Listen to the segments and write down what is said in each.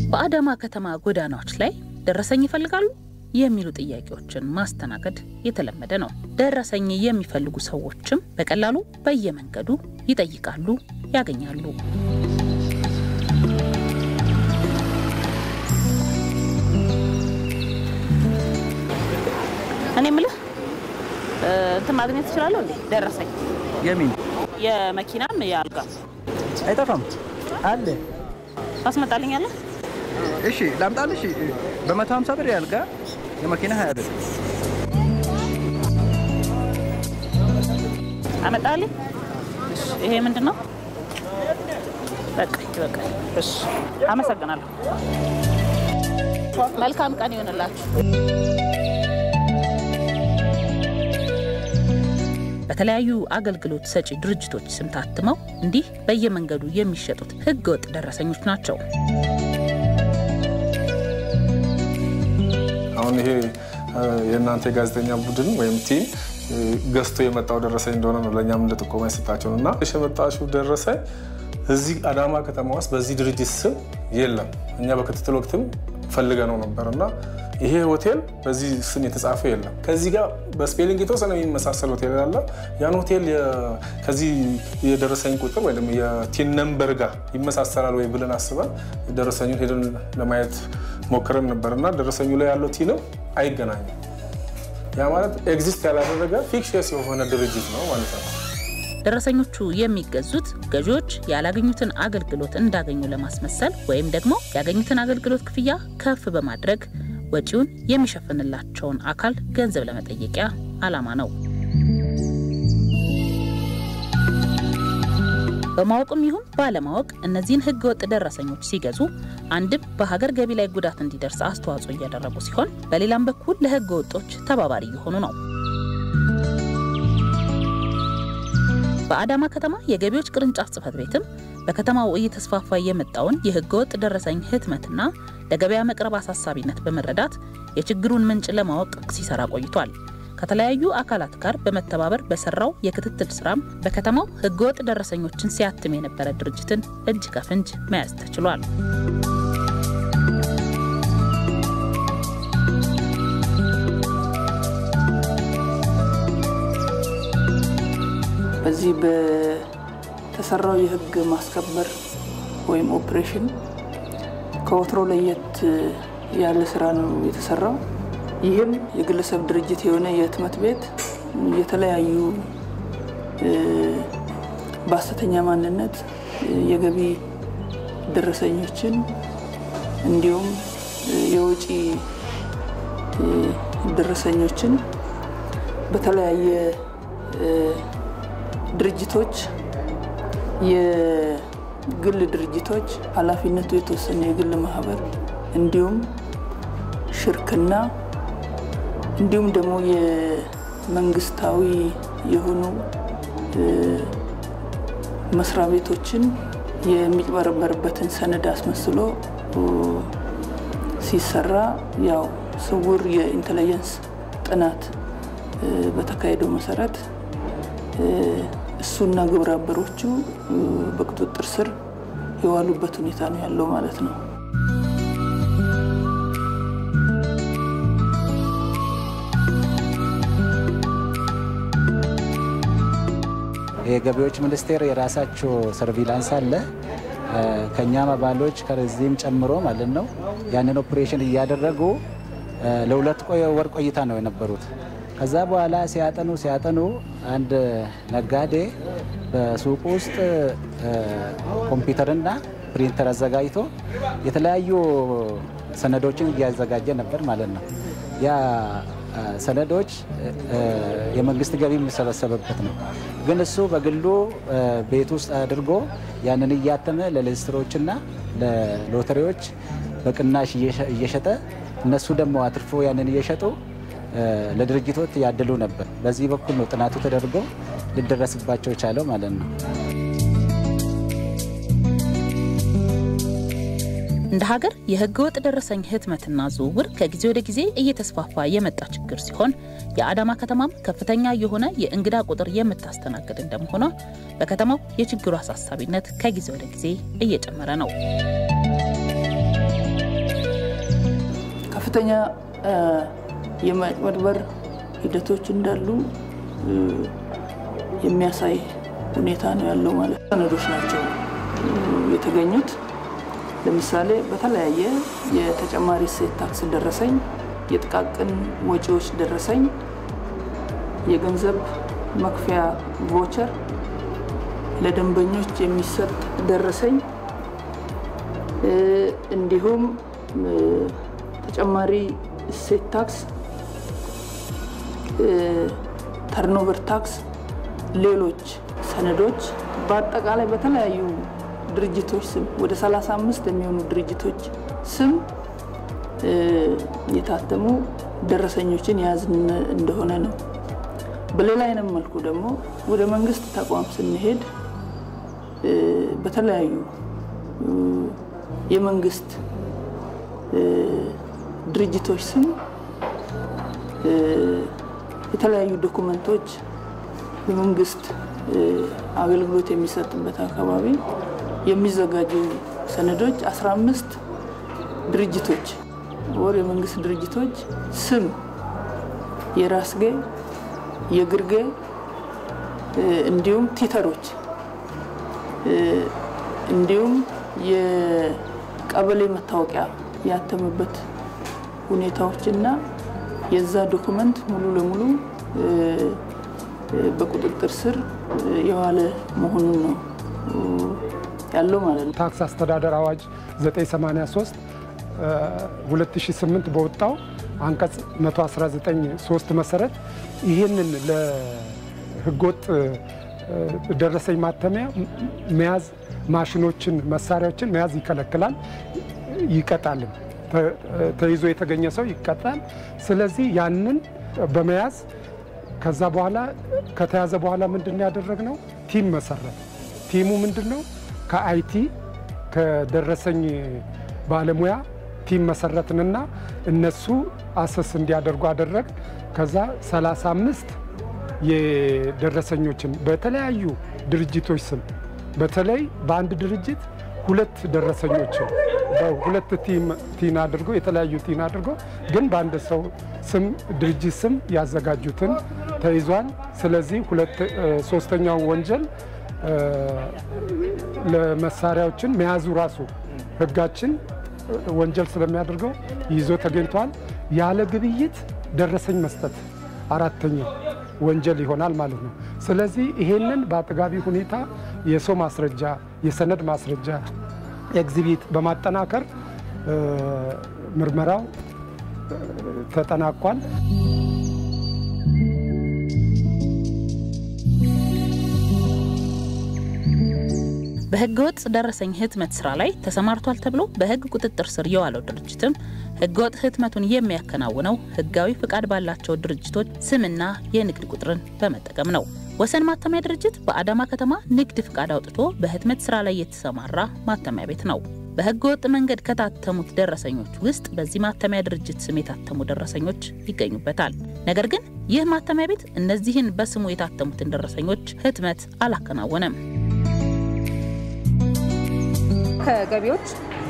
በአዳማ ከተማ ጎዳናዎች ላይ ደረሰኝ ይፈልጋሉ የሚሉ ጥያቄዎችን ማስተናገድ የተለመደ ነው። ደረሰኝ የሚፈልጉ ሰዎችም በቀላሉ በየመንገዱ ይጠይቃሉ፣ ያገኛሉ። እኔ ምልህ እንትን ማግኘት ትችላለሁ እንዴ? ደረሰኝ የሚን የመኪናም የአልጋ አይጠፋም አለ። ታስመጣልኛለህ? እሺ ላምጣልሽ። በመቶ ሀምሳ ብር ያልጋ የመኪና ሀያ ብር አመጣልኝ። እሺ፣ ይሄ ምንድን ነው? በቃ በቃ። እሺ፣ አመሰግናለሁ። መልካም ቀን ይሆንላችሁ። በተለያዩ አገልግሎት ሰጪ ድርጅቶች ስም ታትመው እንዲህ በየመንገዱ የሚሸጡት ህገወጥ ደረሰኞች ናቸው። አሁን ይሄ የእናንተ የጋዜጠኛ ቡድን ወይም ቲም ገዝቶ የመጣው ደረሰኝ እንደሆነ ነው ለእኛም እንደ ጥቆማ የሰጣቸው እና የመጣሽው ደረሰኝ እዚህ አዳማ ከተማ ውስጥ በዚህ ድርጅት ስም የለም። እኛ በክትትል ወቅትም ፈልገ ነው ነበር እና ይሄ ሆቴል በዚህ ስም የተጻፈ የለም። ከዚህ ጋር በስፔሊንግ የተወሰነ የሚመሳሰል ሆቴል ያለ ያን ሆቴል ከዚህ የደረሰኝ ቁጥር ወይ ደግሞ የቲን ነምበር ጋር ይመሳሰላል ወይ ብለን አስበን ደረሰኙን ሄደን ለማየት ሞክረን ነበር እና ደረሰኙ ላይ ያለው ቲንም አይገናኝም። ያ ማለት ኤግዚስት ያላደረገ ፊክሽስ የሆነ ድርጅት ነው ማለት ነው። ደረሰኞቹ የሚገዙት ገዢዎች ያላገኙትን አገልግሎት እንዳገኙ ለማስመሰል ወይም ደግሞ ያገኙትን አገልግሎት ክፍያ ከፍ በማድረግ ወጪውን የሚሸፍንላቸውን አካል ገንዘብ ለመጠየቂያ ዓላማ ነው። በማወቅም ይሁን ባለማወቅ እነዚህን ህገወጥ ደረሰኞች ሲገዙ አንድም በሀገር ገቢ ላይ ጉዳት እንዲደርስ አስተዋጽኦ እያደረጉ ሲሆን፣ በሌላም በኩል ለህገ ወጦች ተባባሪ እየሆኑ ነው። በአዳማ ከተማ የገቢዎች ቅርንጫፍ ጽህፈት ቤትም በከተማው እየተስፋፋ የመጣውን የህገወጥ ደረሰኝ ህትመትና ለገበያ መቅረብ አሳሳቢነት በመረዳት የችግሩን ምንጭ ለማወቅ ሲሰራ ቆይቷል። ከተለያዩ አካላት ጋር በመተባበር በሰራው የክትትል ስራም በከተማው ህገወጥ ደረሰኞችን ሲያትም የነበረ ድርጅትን እጅ ከፍንጅ መያዝ ተችሏል። በዚህ በተሰራው የህግ ማስከበር ወይም ኦፕሬሽን ከወትሮ ለየት ያለ ስራ ነው የተሰራው። ይህም የግለሰብ ድርጅት የሆነ የህትመት ቤት የተለያዩ በሐሰተኛ ማንነት የገቢ ደረሰኞችን እንዲሁም የውጪ ደረሰኞችን በተለያየ ድርጅቶች የግል ድርጅቶች ኃላፊነቱ የተወሰነ የግል ማህበር እንዲሁም ሽርክና እንዲሁም ደግሞ የመንግስታዊ የሆኑ መስሪያ ቤቶችን የሚጭበረበርበትን ሰነድ አስመስሎ ሲሰራ ያው ስውር የኢንቴሊጀንስ ጥናት በተካሄደው መሰረት እሱና ግብረ አበሮቹ በቁጥጥር ስር የዋሉበት ሁኔታ ነው ያለው ማለት ነው። የገቢዎች ሚኒስቴር የራሳቸው ሰርቪላንስ አለ። ከእኛም አባሎች ከዚህም ጨምሮ ማለት ነው ያንን ኦፕሬሽን እያደረጉ ለሁለት ወር ቆይታ ነው የነበሩት። ከዛ በኋላ ሲያጠኑ ሲያጠኑ አንድ ነጋዴ በሱቁ ውስጥ ኮምፒውተርና ፕሪንተር አዘጋጅቶ የተለያዩ ሰነዶችን እያዘጋጀ ነበር ማለት ነው። ያ ሰነዶች የመንግስት ገቢ የሚሰበሰብበት ነው። ግን እሱ በግሉ ቤት ውስጥ አድርጎ ያንን እያተመ ለሌጅስትሮችና ለሎተሪዎች በቅናሽ እየሸጠ እነሱ ደግሞ አትርፎ ያንን እየሸጡ ለድርጅቶች ያድሉ ነበር። በዚህ በኩል ነው ጥናቱ ተደርጎ ሊደረስባቸው የቻለው ማለት ነው። እንደ ሀገር የህገ ወጥ ደረሰኝ ህትመትና ዝውውር ከጊዜ ወደ ጊዜ እየተስፋፋ የመጣ ችግር ሲሆን የአዳማ ከተማም ከፍተኛ የሆነ የእንግዳ ቁጥር የምታስተናግድ እንደመሆኗ በከተማው የችግሩ አሳሳቢነት ከጊዜ ወደ ጊዜ እየጨመረ ነው። ከፍተኛ የማጭበርበር ሂደቶች እንዳሉ የሚያሳይ ሁኔታ ነው ያለው ማለት ሰነዶች ናቸው የተገኙት። ለምሳሌ በተለያየ የተጨማሪ እሴት ታክስ ደረሰኝ፣ የጥቃቅን ወጪዎች ደረሰኝ፣ የገንዘብ መክፈያ ቮቸር፣ ለደንበኞች የሚሰጥ ደረሰኝ እንዲሁም ተጨማሪ እሴት ታክስ፣ ተርኖቨር ታክስ፣ ሌሎች ሰነዶች በአጠቃላይ በተለያዩ ድርጅቶች ስም ወደ 35 የሚሆኑ ድርጅቶች ስም የታተሙ ደረሰኞችን የያዝን እንደሆነ ነው። በሌላ አይነት መልኩ ደግሞ ወደ መንግስት ተቋም ስንሄድ በተለያዩ የመንግስት ድርጅቶች ስም የተለያዩ ዶኩመንቶች የመንግስት አገልግሎት የሚሰጥበት አካባቢ የሚዘጋጁ ሰነዶች 15 ድርጅቶች ወር የመንግስት ድርጅቶች ስም የራስጌ የግርጌ እንዲሁም ቲተሮች እንዲሁም የቀበሌ መታወቂያ ያተመበት ሁኔታዎችና የዛ ዶኩመንት ሙሉ ለሙሉ በቁጥጥር ስር የዋለ መሆኑን ነው ያለው ማለት ነው። ታክስ አስተዳደር አዋጅ 983 2008 በወጣው አንቀጽ 119 መሰረት ይህንን ለህገወጥ ደረሰኝ ማተሚያ መያዝ ማሽኖችን፣ መሳሪያዎችን መያዝ ይከለክላል፣ ይቀጣልም። ተይዞ የተገኘ ሰው ይቀጣል። ስለዚህ ያንን በመያዝ ከዛ በኋላ ከተያዘ በኋላ ምንድን ያደረግነው ቲም መሰረት። ቲሙ ምንድን ነው? ከአይቲ ከደረሰኝ ባለሙያ ቲም መሰረትንና እነሱ አሰስ እንዲያደርጉ አደረግ። ከዛ 35 የደረሰኞችን በተለያዩ ድርጅቶች ስም በተለይ በአንድ ድርጅት ሁለት ደረሰኞችን በሁለት ቲን አድርጎ የተለያዩ ቲን አድርጎ ግን በአንድ ሰው ስም ድርጅት ስም ያዘጋጁትን ተይዟል። ስለዚህ ሶስተኛው ወንጀል ለመሳሪያዎችን መያዙ ራሱ ሕጋችን ወንጀል ስለሚያደርገው ይዞ ተገኝቷል። ያለ ግብይት ደረሰኝ መስጠት አራተኛው ወንጀል ይሆናል ማለት ነው። ስለዚህ ይሄንን በአጥጋቢ ሁኔታ የሰው ማስረጃ፣ የሰነድ ማስረጃ ኤግዚቢት በማጠናከር ምርመራው ተጠናቋል። በህገወጥ ደረሰኝ ህትመት ስራ ላይ ተሰማርቷል ተብሎ በህግ ቁጥጥር ስር የዋለው ድርጅትም ህገወጥ ህትመቱን የሚያከናውነው ህጋዊ ፍቃድ ባላቸው ድርጅቶች ስምና የንግድ ቁጥርን በመጠቀም ነው። ወሰን ማተሚያ ድርጅት በአዳማ ከተማ ንግድ ፍቃድ አውጥቶ በህትመት ስራ ላይ የተሰማራ ማተሚያ ቤት ነው። በህገ ወጥ መንገድ ከታተሙት ደረሰኞች ውስጥ በዚህ ማተሚያ ድርጅት ስም የታተሙ ደረሰኞች ይገኙበታል። ነገር ግን ይህ ማተሚያ ቤት እነዚህን በስሙ የታተሙትን ደረሰኞች ህትመት አላከናወነም። ከገቢዎች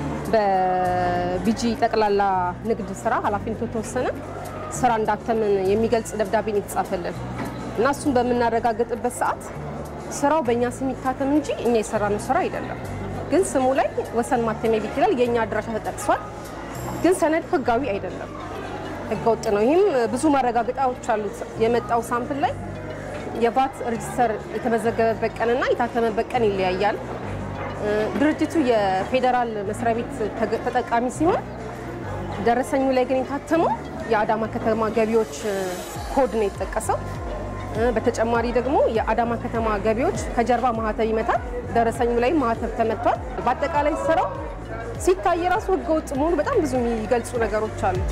በቢጂ ጠቅላላ ንግድ ስራ ኃላፊነቱ የተወሰነ ስራ እንዳተምን የሚገልጽ ደብዳቤን የተጻፈልን እና እሱን በምናረጋግጥበት ሰዓት ስራው በእኛ ስም ይታተም እንጂ እኛ የሰራነው ስራ አይደለም። ግን ስሙ ላይ ወሰን ማተሚያ ቤት ይላል። የእኛ አድራሻ ተጠቅሷል። ግን ሰነድ ህጋዊ አይደለም፣ ህገወጥ ነው። ይህም ብዙ ማረጋገጫዎች አሉት። የመጣው ሳምፕል ላይ የቫት ሬጅስተር የተመዘገበበት ቀንና የታተመበት ቀን ይለያያል። ድርጅቱ የፌዴራል መስሪያ ቤት ተጠቃሚ ሲሆን ደረሰኙ ላይ ግን የታተመው የአዳማ ከተማ ገቢዎች ኮድ ነው የተጠቀሰው። በተጨማሪ ደግሞ የአዳማ ከተማ ገቢዎች ከጀርባ ማህተብ ይመታል። ደረሰኙ ላይ ማህተብ ተመቷል። በአጠቃላይ ስራው ሲታይ ራሱ ህገወጥ መሆኑ በጣም ብዙ የሚገልጹ ነገሮች አሉት።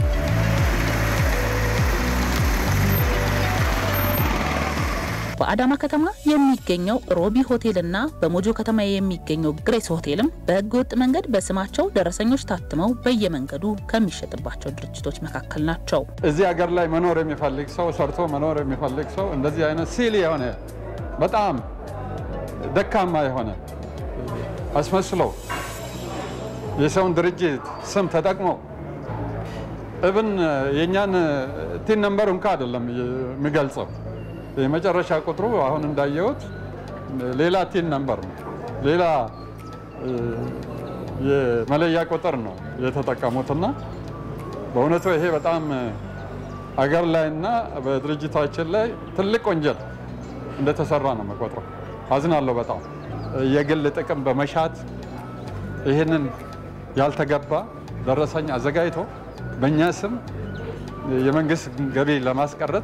በአዳማ ከተማ የሚገኘው ሮቢ ሆቴልና በሞጆ ከተማ የሚገኘው ግሬስ ሆቴልም በህገ ወጥ መንገድ በስማቸው ደረሰኞች ታትመው በየመንገዱ ከሚሸጥባቸው ድርጅቶች መካከል ናቸው። እዚህ ሀገር ላይ መኖር የሚፈልግ ሰው ሰርቶ መኖር የሚፈልግ ሰው እንደዚህ አይነት ሲል የሆነ በጣም ደካማ የሆነ አስመስሎ የሰውን ድርጅት ስም ተጠቅሞ እብን የእኛን ቲን ነምበር እንኳ አይደለም የሚገልጸው። የመጨረሻ ቁጥሩ አሁን እንዳየሁት ሌላ ቲን ነምበር ነው፣ ሌላ የመለያ ቁጥር ነው የተጠቀሙትና በእውነቱ ይሄ በጣም አገር ላይና በድርጅታችን ላይ ትልቅ ወንጀል እንደተሰራ ነው መቆጥረው። አዝናለሁ በጣም የግል ጥቅም በመሻት ይህንን ያልተገባ ደረሰኝ አዘጋጅቶ በእኛ ስም የመንግስት ገቢ ለማስቀረት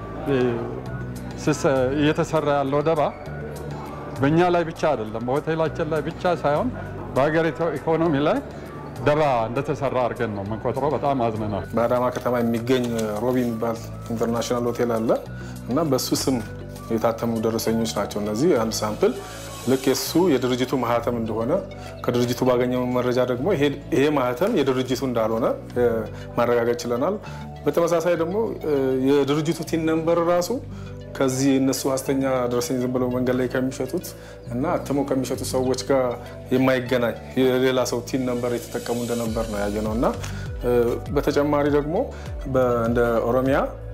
እየተሰራ ያለው ደባ በእኛ ላይ ብቻ አይደለም፣ በሆቴላችን ላይ ብቻ ሳይሆን በሀገሪቱ ኢኮኖሚ ላይ ደባ እንደተሰራ አድርገን ነው የምንቆጥረው። በጣም አዝነናል። በአዳማ ከተማ የሚገኝ ሮቢ የሚባል ኢንተርናሽናል ሆቴል አለ እና በሱ ስም የታተሙ ደረሰኞች ናቸው እነዚህ። አንድ ሳምፕል ልክ የሱ የድርጅቱ ማህተም እንደሆነ ከድርጅቱ ባገኘው መረጃ ደግሞ ይሄ ማህተም የድርጅቱ እንዳልሆነ ማረጋገጥ ችለናል። በተመሳሳይ ደግሞ የድርጅቱ ቲን ነምበር ራሱ ከዚህ እነሱ ሀሰተኛ ደረሰኝ ዝም ብለው መንገድ ላይ ከሚሸጡት እና አትመው ከሚሸጡ ሰዎች ጋር የማይገናኝ የሌላ ሰው ቲን ነምበር የተጠቀሙ እንደነበር ነው ያየ ነው እና በተጨማሪ ደግሞ እንደ ኦሮሚያ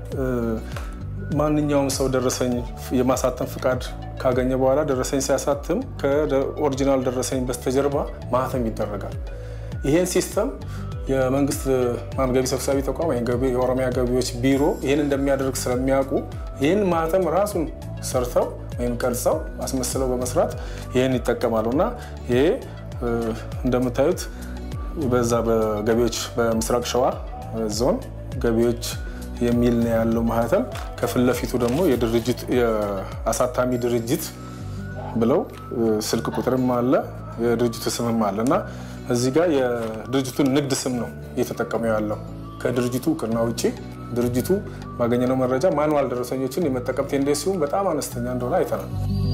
ማንኛውም ሰው ደረሰኝ የማሳተም ፍቃድ ካገኘ በኋላ ደረሰኝ ሲያሳትም ከኦሪጂናል ደረሰኝ በስተጀርባ ማህተም ይደረጋል። ይሄን ሲስተም የመንግስት ገቢ ሰብሳቢ ተቋም ወይም የኦሮሚያ ገቢዎች ቢሮ ይህን እንደሚያደርግ ስለሚያውቁ ይህን ማህተም ራሱን ሰርተው ወይም ቀርጸው አስመስለው በመስራት ይህን ይጠቀማሉ እና ይሄ እንደምታዩት በዛ በገቢዎች በምስራቅ ሸዋ ዞን ገቢዎች የሚል ነው ያለው ማህተም። ከፊት ለፊቱ ደግሞ የአሳታሚ ድርጅት ብለው ስልክ ቁጥርም አለ የድርጅቱ ስምም አለ እና እዚህ ጋር የድርጅቱን ንግድ ስም ነው እየተጠቀሙ ያለው። ከድርጅቱ እውቅና ውጭ ድርጅቱ ባገኘነው መረጃ ማኑዋል ደረሰኞችን የመጠቀም ቴንዴንሲውን በጣም አነስተኛ እንደሆነ አይተናል።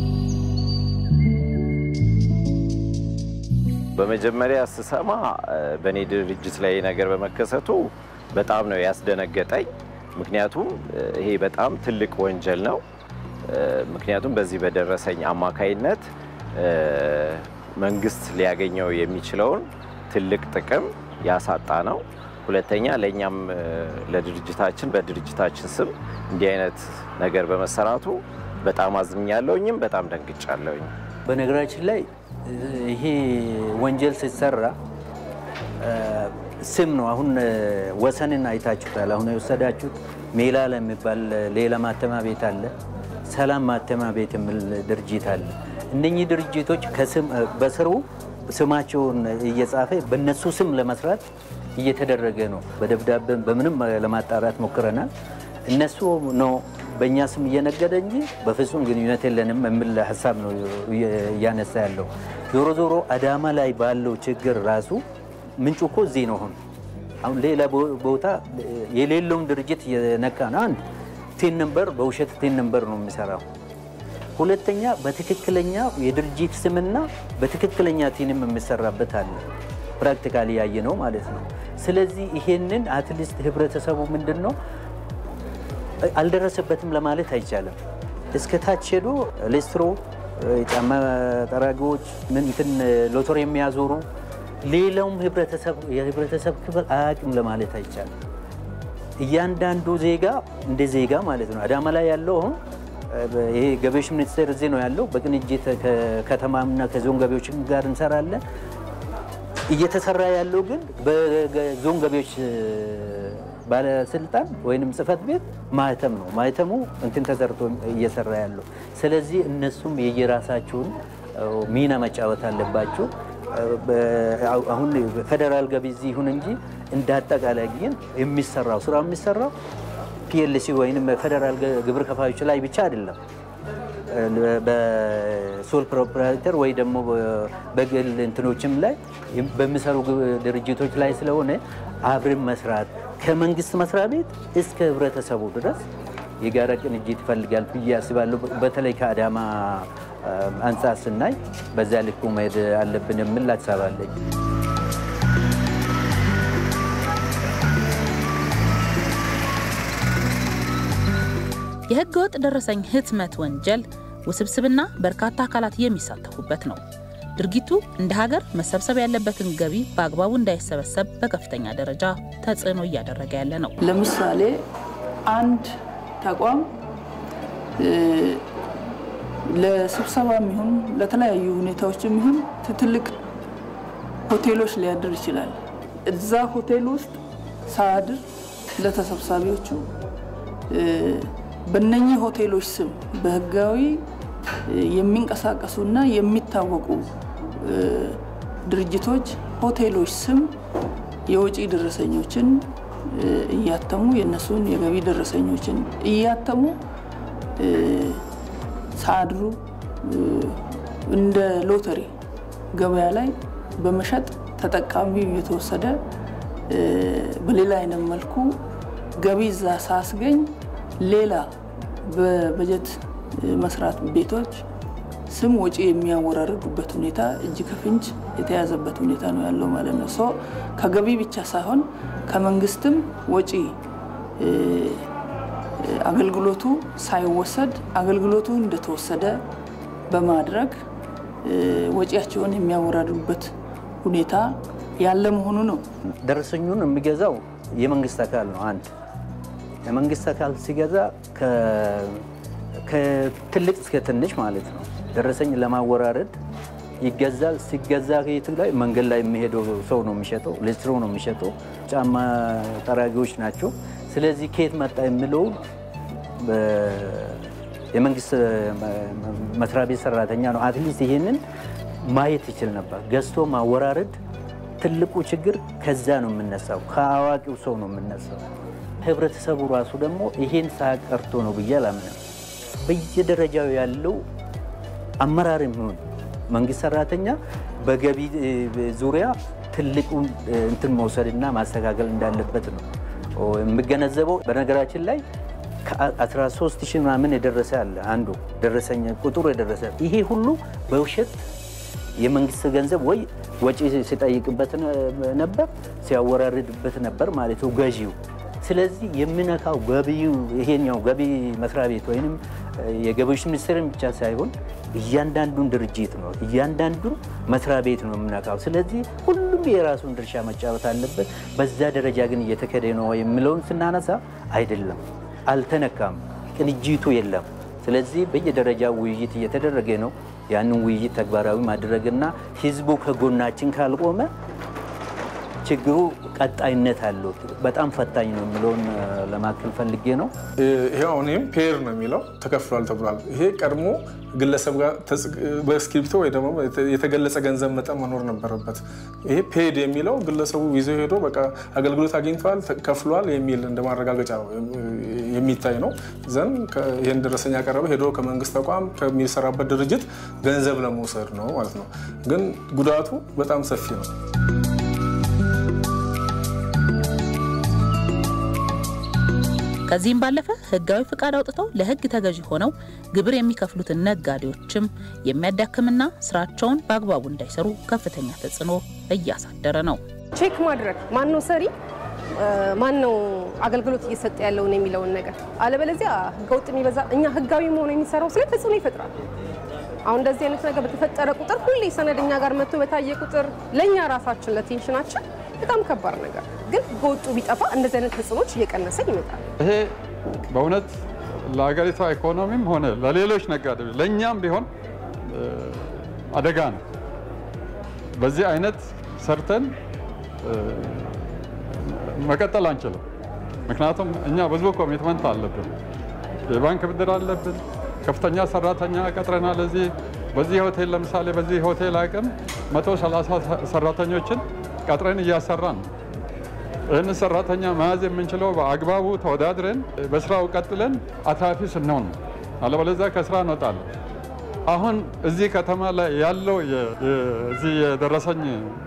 በመጀመሪያ ስሰማ በእኔ ድርጅት ላይ ነገር በመከሰቱ በጣም ነው ያስደነገጠኝ። ምክንያቱም ይሄ በጣም ትልቅ ወንጀል ነው። ምክንያቱም በዚህ በደረሰኝ አማካይነት መንግስት ሊያገኘው የሚችለውን ትልቅ ጥቅም ያሳጣ ነው። ሁለተኛ ለእኛም ለድርጅታችን በድርጅታችን ስም እንዲህ አይነት ነገር በመሰራቱ በጣም አዝኛለሁኝም በጣም ደንግጫለሁኝ። በነገራችን ላይ ይሄ ወንጀል ሲሰራ ስም ነው። አሁን ወሰንን አይታችሁታል። አሁን የወሰዳችሁት ሜላላ የሚባል ሌላ ማተማ ቤት አለ። ሰላም ማተማ ቤት የሚል ድርጅት አለ። እነኚህ ድርጅቶች በስሩ ስማቸውን እየጻፈ በእነሱ ስም ለመስራት እየተደረገ ነው። በደብዳቤም በምንም ለማጣራት ሞክረናል። እነሱ ነው በእኛ ስም እየነገደ እንጂ በፍጹም ግንኙነት የለንም የሚል ሀሳብ ነው እያነሳ ያለው። ዞሮ ዞሮ አዳማ ላይ ባለው ችግር ራሱ ምንጩ እኮ እዚህ ነው። አሁን አሁን ሌላ ቦታ የሌለውን ድርጅት እየነካ ነው። አንድ ቴን ነምበር በውሸት ቴን ነምበር ነው የሚሰራው። ሁለተኛ በትክክለኛ የድርጅት ስምና በትክክለኛ ቲንም የሚሰራበት አለ። ፕራክቲካሊ ያየ ነው ማለት ነው። ስለዚህ ይሄንን አትሊስት ህብረተሰቡ ምንድን ነው አልደረሰበትም ለማለት አይቻልም። እስከ ታች ሄዶ ሌስትሮ፣ ጫማ ጠራጊዎች፣ ምን እንትን ሎተሪ የሚያዞሩ ሌላውም የህብረተሰብ ክፍል አያውቅም ለማለት አይቻልም። እያንዳንዱ ዜጋ እንደ ዜጋ ማለት ነው። አዳማ ላይ ያለው አሁን ይሄ ገቢዎች ሚኒስቴር እዚህ ነው ያለው። በቅንጅት ከከተማና ከዞን ገቢዎች ጋር እንሰራለን። እየተሰራ ያለው ግን በዞን ገቢዎች ባለስልጣን ወይንም ጽህፈት ቤት ማህተም ነው። ማህተሙ እንትን ተሰርቶ እየሰራ ያለው። ስለዚህ እነሱም የየራሳቸውን ሚና መጫወት አለባቸው። አሁን ፌዴራል ገቢ እዚህ ይሁን እንጂ እንደ አጠቃላይ ግን የሚሰራው ስራ የሚሰራው ፒኤልሲ ወይም ፌዴራል ግብር ከፋዮች ላይ ብቻ አይደለም። በሶል ፕሮፕራይተር ወይ ደግሞ በግል እንትኖችም ላይ በሚሰሩ ድርጅቶች ላይ ስለሆነ አብረን መስራት ከመንግስት መስሪያ ቤት እስከ ህብረተሰቡ ድረስ የጋራ ቅንጅት ይፈልጋል ብዬ አስባለሁ። በተለይ ከአዳማ አንጻር ስናይ በዛ ልኩ መሄድ አለብን የሚል ሀሳብ አለኝ። የህገወጥ ደረሰኝ ህትመት ወንጀል ውስብስብና በርካታ አካላት የሚሳተፉበት ነው። ድርጊቱ እንደ ሀገር መሰብሰብ ያለበትን ገቢ በአግባቡ እንዳይሰበሰብ በከፍተኛ ደረጃ ተጽዕኖ እያደረገ ያለ ነው። ለምሳሌ አንድ ተቋም ለስብሰባ የሚሆን ለተለያዩ ሁኔታዎች የሚሆን ትልቅ ሆቴሎች ሊያድር ይችላል። እዛ ሆቴል ውስጥ ሳያድር ለተሰብሳቢዎቹ በእነኚህ ሆቴሎች ስም በህጋዊ የሚንቀሳቀሱና የሚታወቁ ድርጅቶች ሆቴሎች ስም የወጪ ደረሰኞችን እያተሙ የእነሱን የገቢ ደረሰኞችን እያተሙ ሳያድሩ እንደ ሎተሪ ገበያ ላይ በመሸጥ ተጠቃሚው እየተወሰደ በሌላ አይነት መልኩ ገቢ እዛ ሳያስገኝ ሌላ በበጀት መስራት ቤቶች ስም ወጪ የሚያወራርዱበት ሁኔታ እጅ ከፍንጅ የተያዘበት ሁኔታ ነው ያለው ማለት ነው። ሶ ከገቢ ብቻ ሳይሆን ከመንግስትም ወጪ አገልግሎቱ ሳይወሰድ አገልግሎቱ እንደተወሰደ በማድረግ ወጪያቸውን የሚያወራርዱበት ሁኔታ ያለ መሆኑ ነው። ደረሰኙን የሚገዛው የመንግስት አካል ነው። አንድ የመንግስት አካል ሲገዛ ከትልቅ እስከ ትንሽ ማለት ነው። ደረሰኝ ለማወራረድ ይገዛል። ሲገዛ ከየት ላይ መንገድ ላይ የሚሄደው ሰው ነው የሚሸጠው፣ ሌስትሮ ነው የሚሸጠው፣ ጫማ ጠራጊዎች ናቸው። ስለዚህ ከየት መጣ የሚለው የመንግስት መስሪያ ቤት ሰራተኛ ነው። አትሊስት ይሄንን ማየት ይችል ነበር። ገዝቶ ማወራረድ ትልቁ ችግር ከዛ ነው የምነሳው፣ ከአዋቂው ሰው ነው የምነሳው። ህብረተሰቡ ራሱ ደግሞ ይሄን ሳቀርቶ ነው ብዬ አላምንም። በየደረጃው ያለው አመራር የሚሆን መንግስት ሰራተኛ በገቢ ዙሪያ ትልቁን እንትን መውሰድና ማስተካከል እንዳለበት ነው የምገነዘበው። በነገራችን ላይ ከ13 ሺህ ምናምን የደረሰ አለ አንዱ ደረሰኝ ቁጥሩ የደረሰ ይሄ ሁሉ በውሸት የመንግስት ገንዘብ ወይ ወጪ ሲጠይቅበት ነበር ሲያወራርድበት ነበር ማለት ነው ገዢው። ስለዚህ የሚነካው ገቢው ይሄኛው ገቢ መስሪያ ቤት ወይም የገቢዎች ሚኒስቴርን ብቻ ሳይሆን እያንዳንዱን ድርጅት ነው እያንዳንዱን መስሪያ ቤት ነው የምነካው። ስለዚህ ሁሉም የራሱን ድርሻ መጫወት አለበት። በዛ ደረጃ ግን እየተከደ ነው የሚለውን ስናነሳ አይደለም፣ አልተነካም፣ ቅንጅቱ የለም። ስለዚህ በየደረጃው ውይይት እየተደረገ ነው። ያንን ውይይት ተግባራዊ ማድረግና ህዝቡ ከጎናችን ካልቆመ ችግሩ ቀጣይነት አለው። በጣም ፈታኝ ነው የሚለውን ለማከል ፈልጌ ነው። ይሄ አሁን ይህም ፔር ነው የሚለው ተከፍሏል ተብሏል። ይሄ ቀድሞ ግለሰብ ጋር በእስክሪፕቶ ወይ ደግሞ የተገለጸ ገንዘብ መጠን መኖር ነበረበት። ይሄ ፔድ የሚለው ግለሰቡ ይዞ ሄዶ በቃ አገልግሎት አግኝተዋል ከፍሏል የሚል እንደ ማረጋገጫ የሚታይ ነው። ዘን ይህን ደረሰኝ ያቀረበ ሄዶ ከመንግስት ተቋም ከሚሰራበት ድርጅት ገንዘብ ለመውሰድ ነው ማለት ነው። ግን ጉዳቱ በጣም ሰፊ ነው። ከዚህም ባለፈ ህጋዊ ፍቃድ አውጥተው ለህግ ተገዢ ሆነው ግብር የሚከፍሉትን ነጋዴዎችም የሚያዳክምና ስራቸውን በአግባቡ እንዳይሰሩ ከፍተኛ ተጽዕኖ እያሳደረ ነው። ቼክ ማድረግ ማን ነው ሰሪ፣ ማን ነው አገልግሎት እየሰጠ ያለውን የሚለውን ነገር አለበለዚያ ህገወጥ የሚበዛ እኛ ህጋዊ መሆኑ የሚሰራው ስለ ተጽዕኖ ይፈጥራል። አሁን እንደዚህ አይነት ነገር በተፈጠረ ቁጥር ሁሌ ሰነድ እኛ ጋር መጥቶ በታየ ቁጥር ለእኛ ራሳችን ለቴንሽናችን በጣም ከባድ ነገር ግን በወጡ ቢጠፋ እንደዚህ አይነት ተጽዕኖች እየቀነሰ ይመጣል። ይሄ በእውነት ለሀገሪቷ ኢኮኖሚም ሆነ ለሌሎች ነጋዴዎች ለእኛም ቢሆን አደጋ ነው። በዚህ አይነት ሰርተን መቀጠል አንችልም። ምክንያቱም እኛ ብዙ ኮሚትመንት አለብን፣ የባንክ ብድር አለብን፣ ከፍተኛ ሰራተኛ ቀጥረናል። እዚህ በዚህ ሆቴል ለምሳሌ በዚህ ሆቴል አቅም 130 ሰራተኞችን ቀጥረን እያሰራን ነው። ይህንን ሰራተኛ መያዝ የምንችለው በአግባቡ ተወዳድረን በስራው ቀጥለን አትራፊ ስንሆን ነው። አለበለዚያ ከስራ እንወጣለን። አሁን እዚህ ከተማ ላይ ያለው እዚህ የደረሰኝ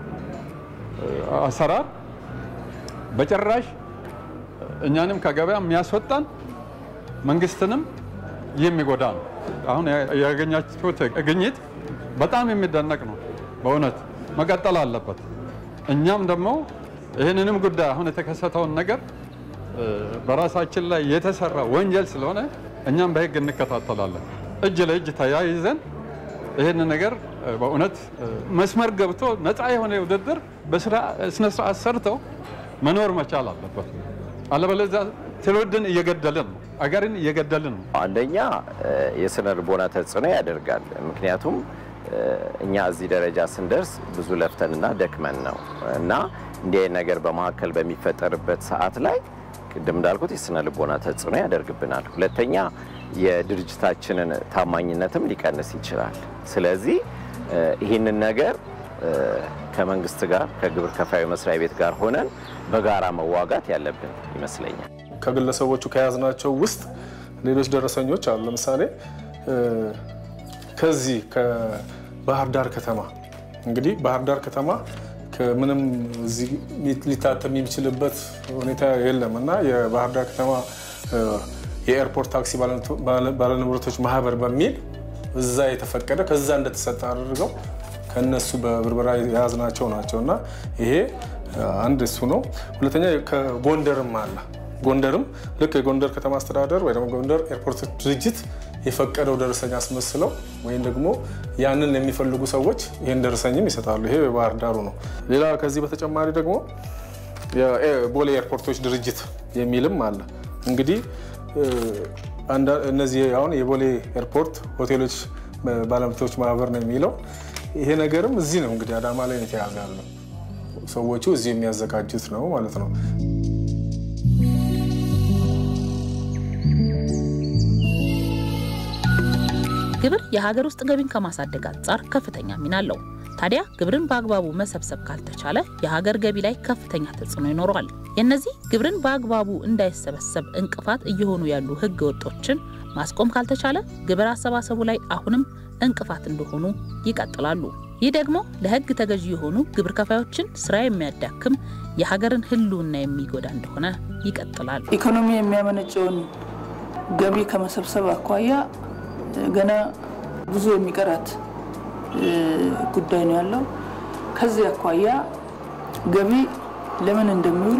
አሰራር በጭራሽ እኛንም ከገበያ የሚያስወጣን መንግስትንም የሚጎዳ ነው። አሁን ያገኛችሁት ግኝት በጣም የሚደነቅ ነው። በእውነት መቀጠል አለበት። እኛም ደግሞ ይህንንም ጉዳይ አሁን የተከሰተውን ነገር በራሳችን ላይ የተሰራ ወንጀል ስለሆነ እኛም በህግ እንከታተላለን። እጅ ለእጅ ተያይዘን ይህን ነገር በእውነት መስመር ገብቶ ነፃ የሆነ ውድድር በስነ ስርዓት ሰርተው መኖር መቻል አለበት። አለበለዚያ ትውልድን እየገደልን ነው፣ አገርን እየገደልን ነው። አንደኛ የስነ ልቦና ተጽዕኖ ያደርጋል። ምክንያቱም እኛ እዚህ ደረጃ ስንደርስ ብዙ ለፍተንና ደክመን ነው እና እንዲህ አይነት ነገር በመካከል በሚፈጠርበት ሰዓት ላይ ቅድም እንዳልኩት የስነ ልቦና ተጽዕኖ ያደርግብናል። ሁለተኛ የድርጅታችንን ታማኝነትም ሊቀንስ ይችላል። ስለዚህ ይህንን ነገር ከመንግስት ጋር ከግብር ከፋዩ መስሪያ ቤት ጋር ሆነን በጋራ መዋጋት ያለብን ይመስለኛል። ከግለሰቦቹ ከያዝናቸው ውስጥ ሌሎች ደረሰኞች አሉ። ለምሳሌ ከዚህ ከባህር ዳር ከተማ እንግዲህ ባህር ዳር ከተማ ከምንም እዚህ ሊታተም የሚችልበት ሁኔታ የለም እና የባህር ዳር ከተማ የኤርፖርት ታክሲ ባለንብረቶች ማህበር በሚል እዛ የተፈቀደ ከዛ እንደተሰጠ አድርገው ከነሱ በብርበራ የያዝናቸው ናቸው እና ይሄ አንድ እሱ ነው። ሁለተኛ ከጎንደርም አለ። ጎንደርም ልክ የጎንደር ከተማ አስተዳደር ወይ ደግሞ ጎንደር ኤርፖርት ድርጅት የፈቀደው ደረሰኝ አስመስለው ወይም ደግሞ ያንን የሚፈልጉ ሰዎች ይህን ደረሰኝም ይሰጣሉ። ይሄ የባህር ዳሩ ነው። ሌላ ከዚህ በተጨማሪ ደግሞ የቦሌ ኤርፖርቶች ድርጅት የሚልም አለ። እንግዲህ እነዚህ አሁን የቦሌ ኤርፖርት ሆቴሎች ባለመብቶች ማህበር ነው የሚለው ይሄ ነገርም እዚህ ነው እንግዲህ አዳማ ላይ ነው የተያዘ ያለው። ሰዎቹ እዚህ የሚያዘጋጁት ነው ማለት ነው። ግብር የሀገር ውስጥ ገቢን ከማሳደግ አንጻር ከፍተኛ ሚና አለው። ታዲያ ግብርን በአግባቡ መሰብሰብ ካልተቻለ የሀገር ገቢ ላይ ከፍተኛ ተጽዕኖ ይኖረዋል። የእነዚህ ግብርን በአግባቡ እንዳይሰበሰብ እንቅፋት እየሆኑ ያሉ ህገ ወጦችን ማስቆም ካልተቻለ ግብር አሰባሰቡ ላይ አሁንም እንቅፋት እንደሆኑ ይቀጥላሉ። ይህ ደግሞ ለህግ ተገዢ የሆኑ ግብር ከፋዮችን ስራ የሚያዳክም የሀገርን ህልውና የሚጎዳ እንደሆነ ይቀጥላል። ኢኮኖሚ የሚያመነጨውን ገቢ ከመሰብሰብ አኳያ ገና ብዙ የሚቀራት ጉዳይ ነው ያለው። ከዚህ አኳያ ገቢ ለምን እንደሚውል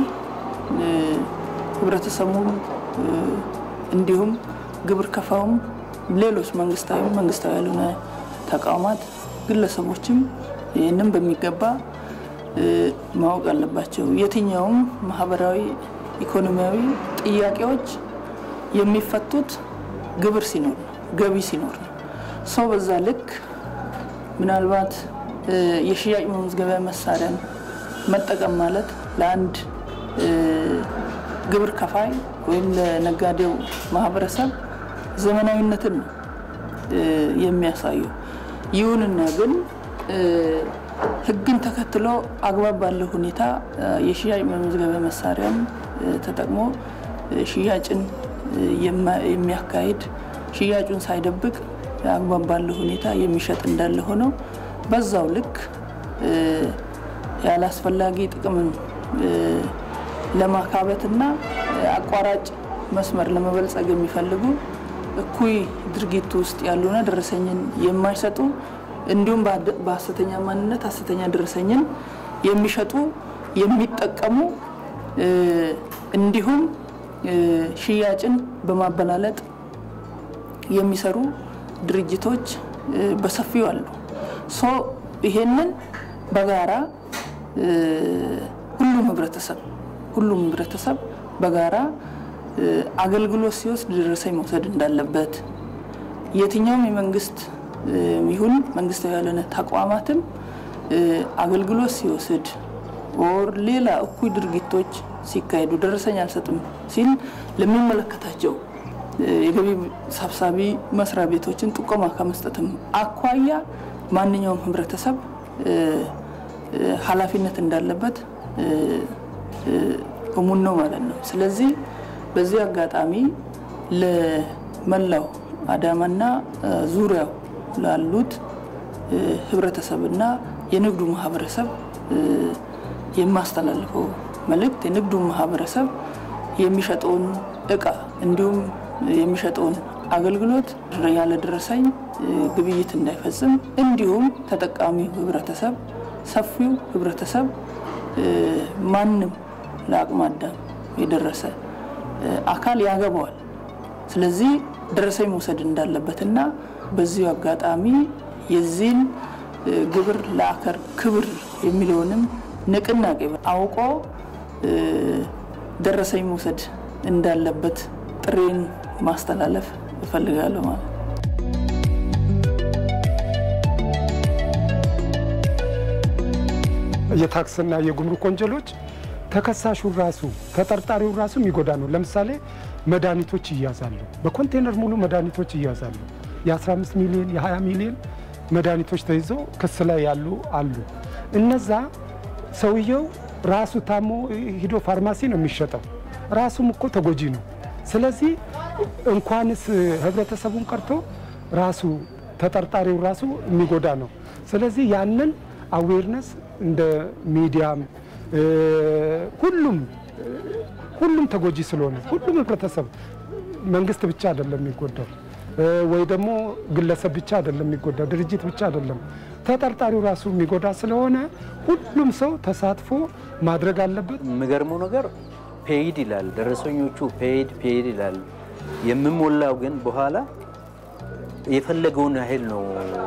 ህብረተሰቡም እንዲሁም ግብር ከፋውም ሌሎች መንግስታዊ መንግስታዊ ያልሆነ ተቋማት ግለሰቦችም ይህንም በሚገባ ማወቅ አለባቸው። የትኛውም ማህበራዊ፣ ኢኮኖሚያዊ ጥያቄዎች የሚፈቱት ግብር ሲኖር ነው፣ ገቢ ሲኖር ነው። ሰው በዛ ልክ ምናልባት የሽያጭ መመዝገቢያ መሳሪያን መጠቀም ማለት ለአንድ ግብር ከፋይ ወይም ለነጋዴው ማህበረሰብ ዘመናዊነትን ነው የሚያሳየው። ይሁንና ግን ህግን ተከትሎ አግባብ ባለው ሁኔታ የሽያጭ መመዝገቢያ መሳሪያን ተጠቅሞ ሽያጭን የሚያካሂድ ሽያጩን ሳይደብቅ አግባብ ባለው ሁኔታ የሚሸጥ እንዳለ ሆነው በዛው ልክ ያላስፈላጊ ጥቅምን ለማካበትና አቋራጭ መስመር ለመበልጸግ የሚፈልጉ እኩይ ድርጊት ውስጥ ያሉና ደረሰኝን የማይሰጡ እንዲሁም በሀሰተኛ ማንነት ሀሰተኛ ደረሰኝን የሚሸጡ የሚጠቀሙ እንዲሁም ሽያጭን በማበላለጥ የሚሰሩ ድርጅቶች በሰፊው አሉ። ሶ ይሄንን በጋራ ሁሉም ህብረተሰብ ሁሉም ህብረተሰብ በጋራ አገልግሎት ሲወስድ ደረሰኝ መውሰድ እንዳለበት የትኛውም የመንግስት ይሁን መንግስታዊ ያልሆነ ተቋማትም አገልግሎት ሲወስድ ኦር ሌላ እኩይ ድርጊቶች ሲካሄዱ ደረሰኝ አልሰጥም ሲል ለሚመለከታቸው የገቢ ሰብሳቢ መስሪያ ቤቶችን ጥቆማ ከመስጠትም አኳያ ማንኛውም ህብረተሰብ ኃላፊነት እንዳለበት እሙን ነው ማለት ነው። ስለዚህ በዚህ አጋጣሚ ለመላው አዳማና ዙሪያው ላሉት ህብረተሰብና የንግዱ ማህበረሰብ የማስተላልፈው መልእክት የንግዱ ማህበረሰብ የሚሸጠውን እቃ እንዲሁም የሚሸጠውን አገልግሎት ያለ ደረሰኝ ግብይት እንዳይፈጽም እንዲሁም ተጠቃሚው ህብረተሰብ ሰፊው ህብረተሰብ ማንም ለአቅመ አዳም የደረሰ አካል ያገባዋል። ስለዚህ ደረሰኝ መውሰድ እንዳለበትና በዚሁ አጋጣሚ የዚህን ግብር ለአገር ክብር የሚለውንም ንቅናቄ አውቆ ደረሰኝ መውሰድ እንዳለበት ጥሬን ማስተላለፍ እፈልጋለሁ ማለት ነው። የታክስና የጉምሩክ ወንጀሎች ተከሳሹ ራሱ ተጠርጣሪው ራሱ የሚጎዳ ነው። ለምሳሌ መድኃኒቶች ይያዛሉ፣ በኮንቴነር ሙሉ መድኃኒቶች ይያዛሉ። የ15 ሚሊዮን የ20 ሚሊዮን መድኃኒቶች ተይዘው ክስ ላይ ያሉ አሉ። እነዛ ሰውየው ራሱ ታሞ ሂዶ ፋርማሲ ነው የሚሸጠው። ራሱም እኮ ተጎጂ ነው። ስለዚህ እንኳንስ ህብረተሰቡን ቀርቶ ራሱ ተጠርጣሪው ራሱ የሚጎዳ ነው። ስለዚህ ያንን አዌርነስ እንደ ሚዲያም ሁሉም ሁሉም ተጎጂ ስለሆነ ሁሉም ህብረተሰብ መንግስት ብቻ አይደለም የሚጎዳው ወይ ደግሞ ግለሰብ ብቻ አይደለም የሚጎዳው፣ ድርጅት ብቻ አይደለም፣ ተጠርጣሪው ራሱ የሚጎዳ ስለሆነ ሁሉም ሰው ተሳትፎ ማድረግ አለበት። የሚገርመው ነገር ፔይድ ይላል፣ ደረሰኞቹ ፔይድ ፔይድ ይላል። የምሞላው ግን በኋላ የፈለገውን ያህል ነው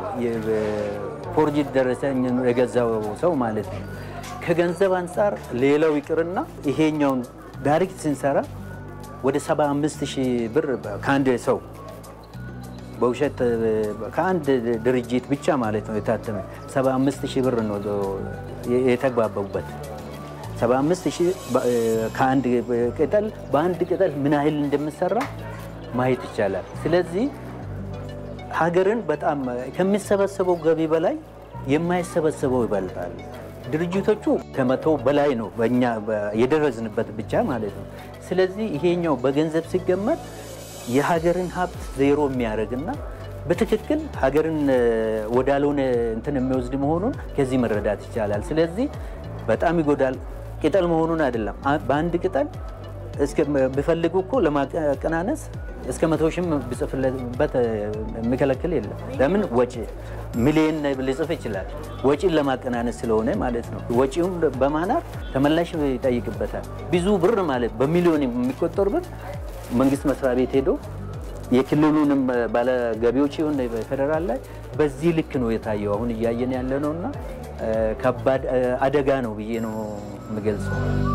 ፎርጅድ ደረሰኝ የገዛው ሰው ማለት ነው። ከገንዘብ አንጻር ሌላው ይቅርና ይሄኛውን ዳይሬክት ስንሰራ ወደ 75 ሺህ ብር ከአንድ ሰው በውሸት ከአንድ ድርጅት ብቻ ማለት ነው የታተመ 75 ሺህ ብር ነው የተግባባቡበት። 75 ሺህ ከአንድ ቅጠል በአንድ ቅጠል ምን ያህል እንደምሰራ ማየት ይቻላል። ስለዚህ ሀገርን በጣም ከሚሰበሰበው ገቢ በላይ የማይሰበሰበው ይበልጣል። ድርጅቶቹ ከመቶ በላይ ነው በእኛ የደረስንበት ብቻ ማለት ነው። ስለዚህ ይሄኛው በገንዘብ ሲገመት የሀገርን ሀብት ዜሮ የሚያደርግና በትክክል ሀገርን ወዳልሆነ እንትን የሚወስድ መሆኑን ከዚህ መረዳት ይቻላል። ስለዚህ በጣም ይጎዳል። ቅጠል መሆኑን አይደለም። በአንድ ቅጠል ቢፈልጉ እኮ ለማቀናነስ እስከ መቶ ሺህም ቢጽፍበት የሚከለክል የለም። ለምን ወጪ ሚሊዮን ሊጽፍ ይችላል። ወጪን ለማቀናነስ ስለሆነ ማለት ነው። ወጪውን በማናር ተመላሽ ይጠይቅበታል። ብዙ ብር ማለት በሚሊዮን የሚቆጠሩ ብር መንግስት መስሪያ ቤት ሄዶ የክልሉንም ባለገቢዎች ይሁን ፌደራል ላይ በዚህ ልክ ነው የታየው። አሁን እያየን ያለ ነው እና ከባድ አደጋ ነው ብዬ ነው የምገልጸው።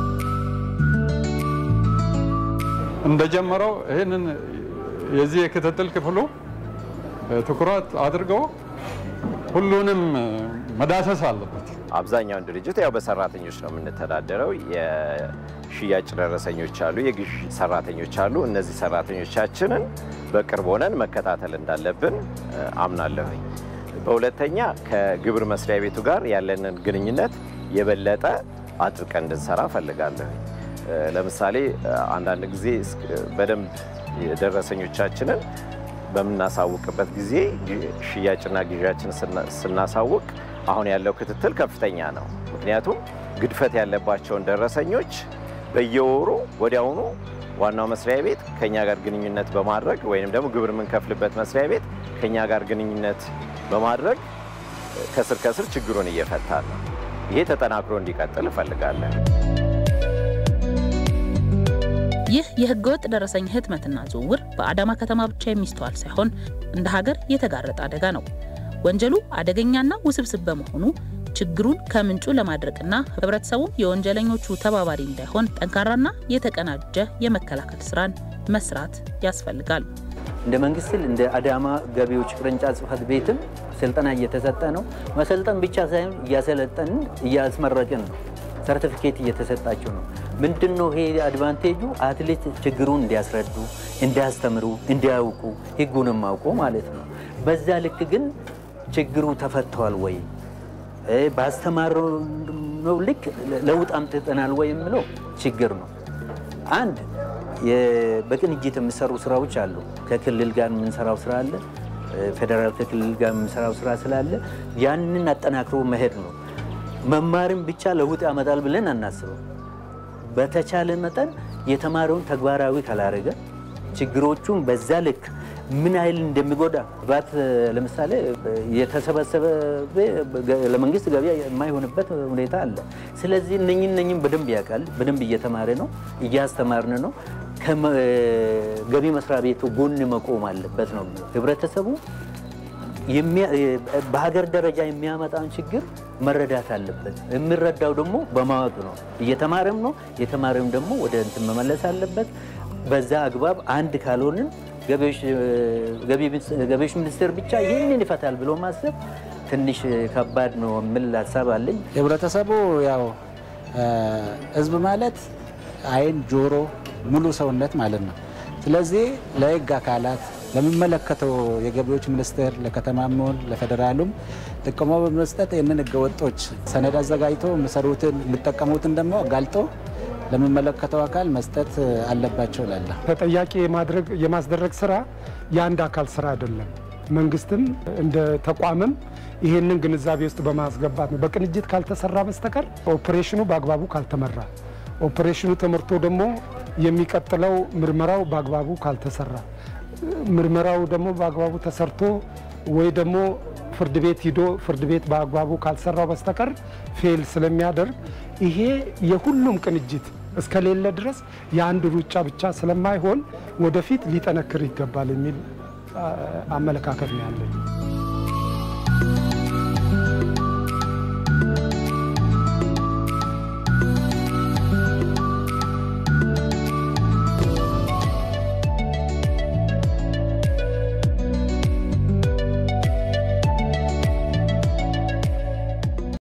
እንደጀመረው ይህንን የዚህ የክትትል ክፍሉ ትኩረት አድርገው ሁሉንም መዳሰስ አለበት። አብዛኛውን ድርጅት ያው በሰራተኞች ነው የምንተዳደረው። የሽያጭ ደረሰኞች አሉ፣ የግዥ ሰራተኞች አሉ። እነዚህ ሰራተኞቻችንን በቅርብ ሆነን መከታተል እንዳለብን አምናለሁኝ። በሁለተኛ ከግብር መስሪያ ቤቱ ጋር ያለንን ግንኙነት የበለጠ አጥብቀን እንድንሰራ እፈልጋለሁኝ። ለምሳሌ አንዳንድ ጊዜ በደንብ ደረሰኞቻችንን በምናሳውቅበት ጊዜ ሽያጭና ግዢያችን ስናሳውቅ አሁን ያለው ክትትል ከፍተኛ ነው። ምክንያቱም ግድፈት ያለባቸውን ደረሰኞች በየወሩ ወዲያውኑ ዋናው መስሪያ ቤት ከኛ ጋር ግንኙነት በማድረግ ወይም ደግሞ ግብር የምንከፍልበት መስሪያ ቤት ከኛ ጋር ግንኙነት በማድረግ ከስር ከስር ችግሩን እየፈታ ነው። ይሄ ተጠናክሮ እንዲቀጥል እፈልጋለን። ይህ የህገወጥ ደረሰኝ ህትመትና ዝውውር በአዳማ ከተማ ብቻ የሚስተዋል ሳይሆን እንደ ሀገር የተጋረጠ አደጋ ነው። ወንጀሉ አደገኛና ውስብስብ በመሆኑ ችግሩን ከምንጩ ለማድረቅና ህብረተሰቡ የወንጀለኞቹ ተባባሪ እንዳይሆን ጠንካራና የተቀናጀ የመከላከል ስራን መስራት ያስፈልጋል። እንደ መንግስት እንደ አዳማ ገቢዎች ቅርንጫፍ ጽህፈት ቤትም ስልጠና እየተሰጠ ነው። መሰልጠን ብቻ ሳይሆን እያሰለጠንን እያስመረቅን ነው። ሰርቲፊኬት እየተሰጣቸው ነው። ምንድን ነው ይሄ አድቫንቴጁ? አትሌት ችግሩን እንዲያስረዱ፣ እንዲያስተምሩ፣ እንዲያውቁ ህጉንም አውቆ ማለት ነው። በዛ ልክ ግን ችግሩ ተፈተዋል ወይ ባስተማረው ልክ ለውጥ አምጥተናል ወይ የምለው ችግር ነው። አንድ በቅንጅት የሚሰሩ ስራዎች አሉ። ከክልል ጋር የምንሰራው ስራ አለ። ፌዴራል ከክልል ጋር የምንሰራው ስራ ስላለ ያንን አጠናክሮ መሄድ ነው። መማርም ብቻ ለውጥ ያመጣል ብለን አናስበው። በተቻለ መጠን የተማረውን ተግባራዊ ካላረገ ችግሮቹን በዛ ልክ ምን ያህል እንደሚጎዳ ባት ለምሳሌ የተሰበሰበ ለመንግስት ገቢ የማይሆንበት ሁኔታ አለ። ስለዚህ እነኝን እነኝን በደንብ ያውቃል። በደንብ እየተማረ ነው፣ እያስተማርን ነው። ገቢ መስሪያ ቤቱ ጎን መቆም አለበት ነው ህብረተሰቡ በሀገር ደረጃ የሚያመጣውን ችግር መረዳት አለበት። የሚረዳው ደግሞ በማወቅ ነው። እየተማረም ነው። የተማረም ደግሞ ወደ እንትን መመለስ አለበት። በዛ አግባብ አንድ ካልሆንን ገቢዎች ሚኒስቴር ብቻ ይህንን ይፈታል ብሎ ማሰብ ትንሽ ከባድ ነው የሚል ሀሳብ አለኝ። ህብረተሰቡ ያው ህዝብ ማለት አይን፣ ጆሮ፣ ሙሉ ሰውነት ማለት ነው። ስለዚህ ለህግ አካላት ለሚመለከተው የገቢዎች ሚኒስቴር ለከተማም ሆነ ለፌዴራሉም ጥቆማ በመስጠት ይህንን ህገወጦች ሰነድ አዘጋጅቶ የሚሰሩትን የሚጠቀሙትን ደግሞ አጋልጦ ለሚመለከተው አካል መስጠት አለባቸው ላለ ተጠያቂ የማስደረግ ስራ የአንድ አካል ስራ አይደለም። መንግስትም እንደ ተቋምም ይሄንን ግንዛቤ ውስጥ በማስገባት ነው። በቅንጅት ካልተሰራ በስተቀር ኦፕሬሽኑ በአግባቡ ካልተመራ፣ ኦፕሬሽኑ ተመርቶ ደግሞ የሚቀጥለው ምርመራው በአግባቡ ካልተሰራ፣ ምርመራው ደግሞ በአግባቡ ተሰርቶ ወይ ደግሞ ፍርድ ቤት ሂዶ ፍርድ ቤት በአግባቡ ካልሰራው በስተቀር ፌል ስለሚያደርግ ይሄ የሁሉም ቅንጅት እስከሌለ ድረስ የአንድ ሩጫ ብቻ ስለማይሆን ወደፊት ሊጠነክር ይገባል የሚል አመለካከት ነው ያለኝ።